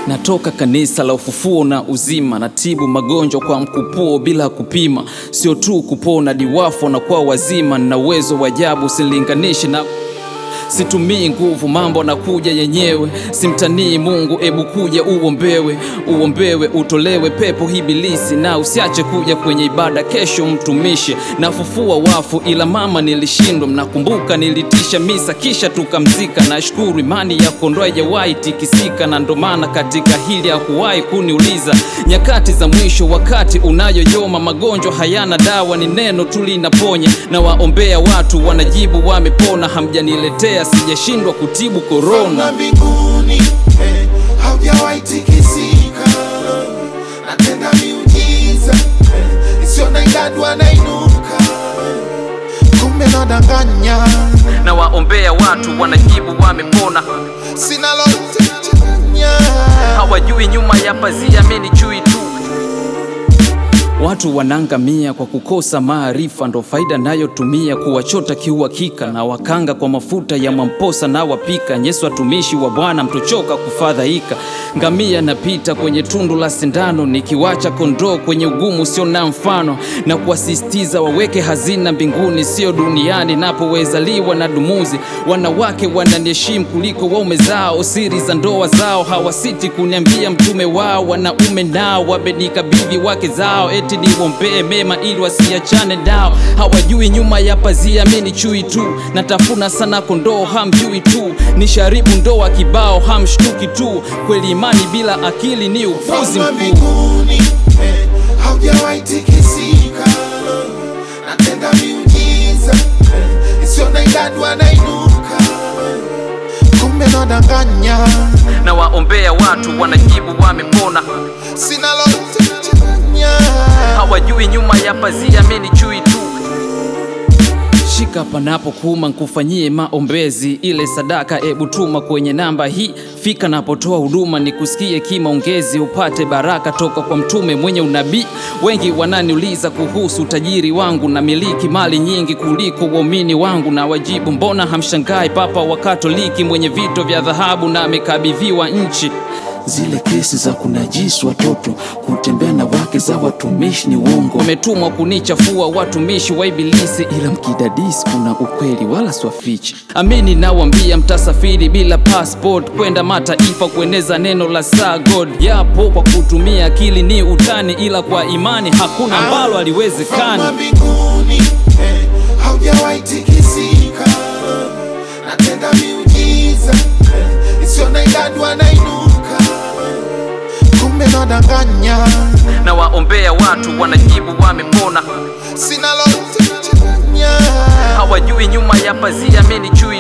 Natoka kanisa la ufufuo na uzima, natibu magonjwa kwa mkupuo bila kupima, sio tu kupona diwafo na kwa wazima, na uwezo wa ajabu usilinganishe na Situmii nguvu, mambo nakuja yenyewe. Simtanii Mungu, ebu kuja uombewe, uombewe, utolewe pepo hibilisi, na usiache kuja kwenye ibada kesho mtumishi. Nafufua wafu, ila mama nilishindwa. Mnakumbuka nilitisha misa kisha tukamzika. Nashukuru imani ya kondoo haijawahi tikisika, na ndo maana katika hili hakuwahi kuniuliza. Nyakati za mwisho, wakati unayoyoma, magonjwa hayana dawa, ni neno tu linaponya. Na waombea watu wanajibu wamepona, hamjaniletea sijashindwa kutibu korona. Fana mbinguni eh, haujawahi tikisika, natenda miujiza eh, isiyo na idadi wanainuka, kumbe nadanganya, Na waombea watu wanajibu wamepona, sina lolote chanya hawajui nyuma ya pazia mimi ni chui tu. Watu wanaangamia kwa kukosa maarifa, ndo faida nayotumia kuwachota kiuhakika, na wakanga kwa mafuta ya mwamposa na wapika. Yesu watumishi wa Bwana mtochoka kufadhaika. Ngamia napita kwenye tundu la sindano, nikiwacha kondoo kwenye ugumu sio na mfano, na kuwasisitiza waweke hazina mbinguni, sio duniani. Napowezaliwa na dumuzi, wanawake wananiheshimu kuliko waume zao, siri za ndoa zao hawasiti kuniambia mtume wao. Wanaume nao wamenikabidhi wake zao, eti niwombee mema ili wasiachane nao. Hawajui nyuma ya pazia mimi ni chui tu, natafuna sana kondoo hamjui tu, nisharibu ndoa kibao hamshtuki tu. Kweli imani bila akili ni upuzi Fana mkuu. mbinguni eh, haujawahi tikisika, natenda miujiza eh, isiyo na idadi wanainuka, kumbe nadanganya, na waombea watu wanajibu wamepona, sina lolote chanya hawajui nyuma ya pazia mimi ni chui tu. Shika panapo kuma nkufanyie maombezi, ile sadaka ebu tuma kwenye namba hii. Fika napotoa huduma nikusikie kimaongezi, upate baraka toka kwa mtume mwenye unabii. Wengi wananiuliza kuhusu utajiri wangu, na miliki mali nyingi kuliko waumini wangu, na wajibu mbona hamshangai Papa wa Katoliki mwenye vito vya dhahabu na amekabidhiwa nchi Zile kesi za kunajisi watoto, kutembea na wake za watumishi ni uongo, wametumwa kunichafua watumishi wa Ibilisi, ila mkidadisi kuna ukweli wala swafichi. Amini nawambia, mtasafiri bila passport kwenda mataifa kueneza neno la saa God. Yapo kwa kutumia akili ni utani, ila kwa imani hakuna ambalo haliwezekani. Fana mbinguni eh, haujawahi tikisika, natenda miujiza eh, isiyo na idadi wanainuka, kumbe nadanganya, Na waombea watu wanajibu wamepona, sina lolote chanya hawajui nyuma ya pazia mimi ni chui